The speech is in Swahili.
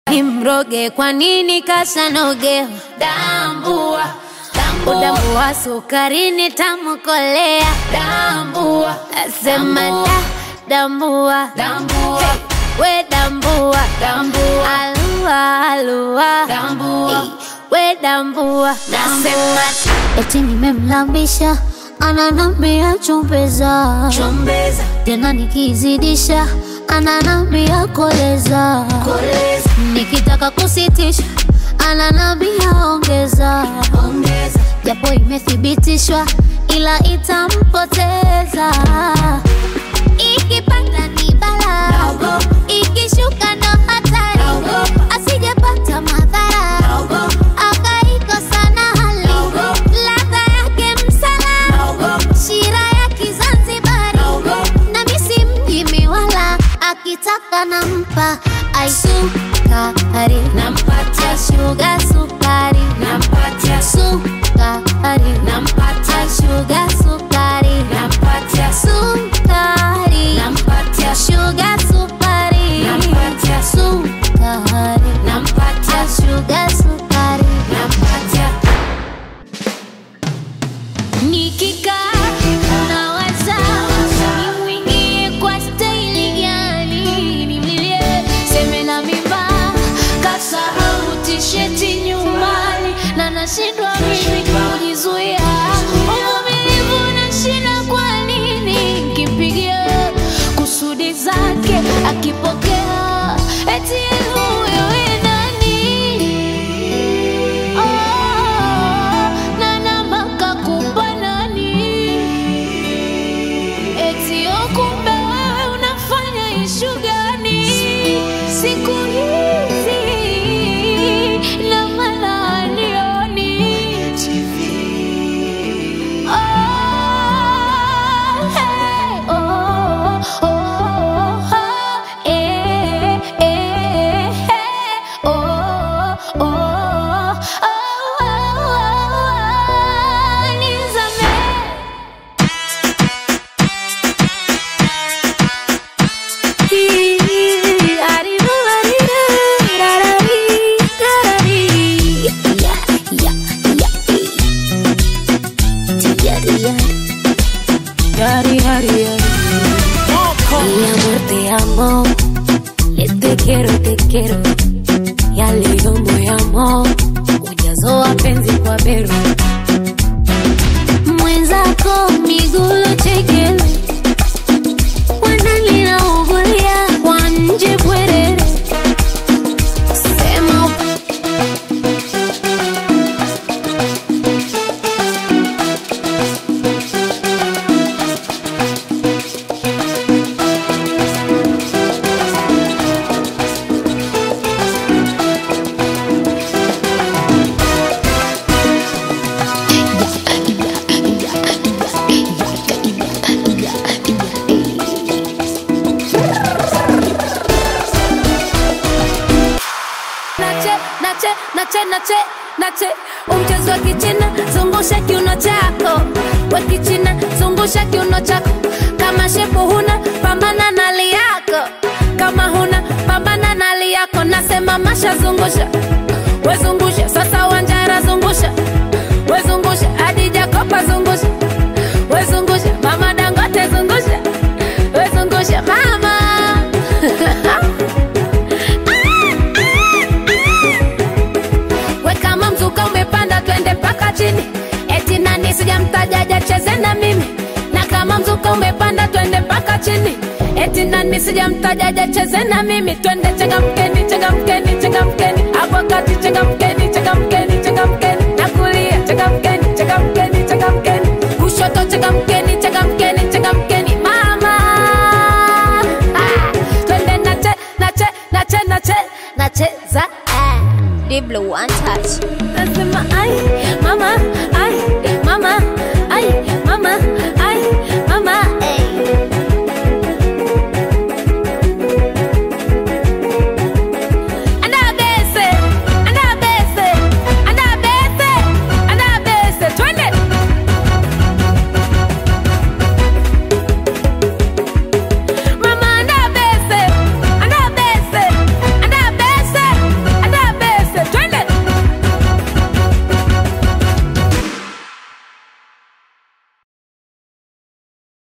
nimroge kwa nini kasanogewa Dambua, udambua sukarini tamukolea dambua, nasema da dambua dambua, we dambua dambua, alua alua dambua. Ei, we dambua nasema eti nimemlambisha ananambia chumbeza Chombeza, tena nikizidisha ananambia koleza koleza, nikitaka kusitisha ananambia ongeza ongeza, japo imethibitishwa ila itampoteza ikipanda ni bala Naogopa. ikishuka ndo hatari Naogopa. asijepata madhara naogopa, akaikosa na hali Naogopa. ladha yake msala naogopa, shira ya kizanzibari naogopa, na misi mjimi wala akitaka nampa aisukari nampatia, shuga sukari nampatia, sukari nampatia, shuga sukari nampatia, sukari nampatia, shuga sukari Nampatia. sukari nampatia, shuga sukari nampatia. nikikaa nawaza nimwingie kwa staili gani nimlilie seme na mimba kasahau tisheti nyumbani na nashindwa mimi kujizuia uvumilivu nashinda kwa nini nkimpigia kusudi zake akipokea eti huyo we nani Oh, na namba kakupa nani? Eti oh, kumbe wewe unafanya ishu gani siku hizi na maana hanioni. Oh, hey, oh, oh, oh, eh, eh, hey, oh, oh, oh, oh, nizame. Mi amor, te amo. Te quiero, te quiero. Ya leo moyamo ujazo wa penzi kwa bero mwenzako migulo chekele wanalinaungulia kwa nje bwerere sema up- nache nache nache nache nache umchezo wa kichina zungusha kiuno chako we kichina zungusha kiuno chako kama shepu huna pambana na li yako kama huna pambana na li yako nasema masha zungusha we zungusha sasa wanjara zungusha we zungusha hadi jakopa zungusha we zungusha mama dangote zungusha we zungusha mama we kama mzuka umepanda twende mpaka chini eti nani sijamtajaja cheze na mimi na kama mzuka umepanda twende mpaka chini eti nani sijamtajaja cheze na mimi twende changamkeni changamkeni changamkeni hapo kati changamkeni changamkeni changamkeni na kulia changamkeni changamkeni changamkeni kushoto changamkeni changamkeni changamkeni mama ah, twende nache nache nache nache nacheza ah. Diblo one touch nasema ai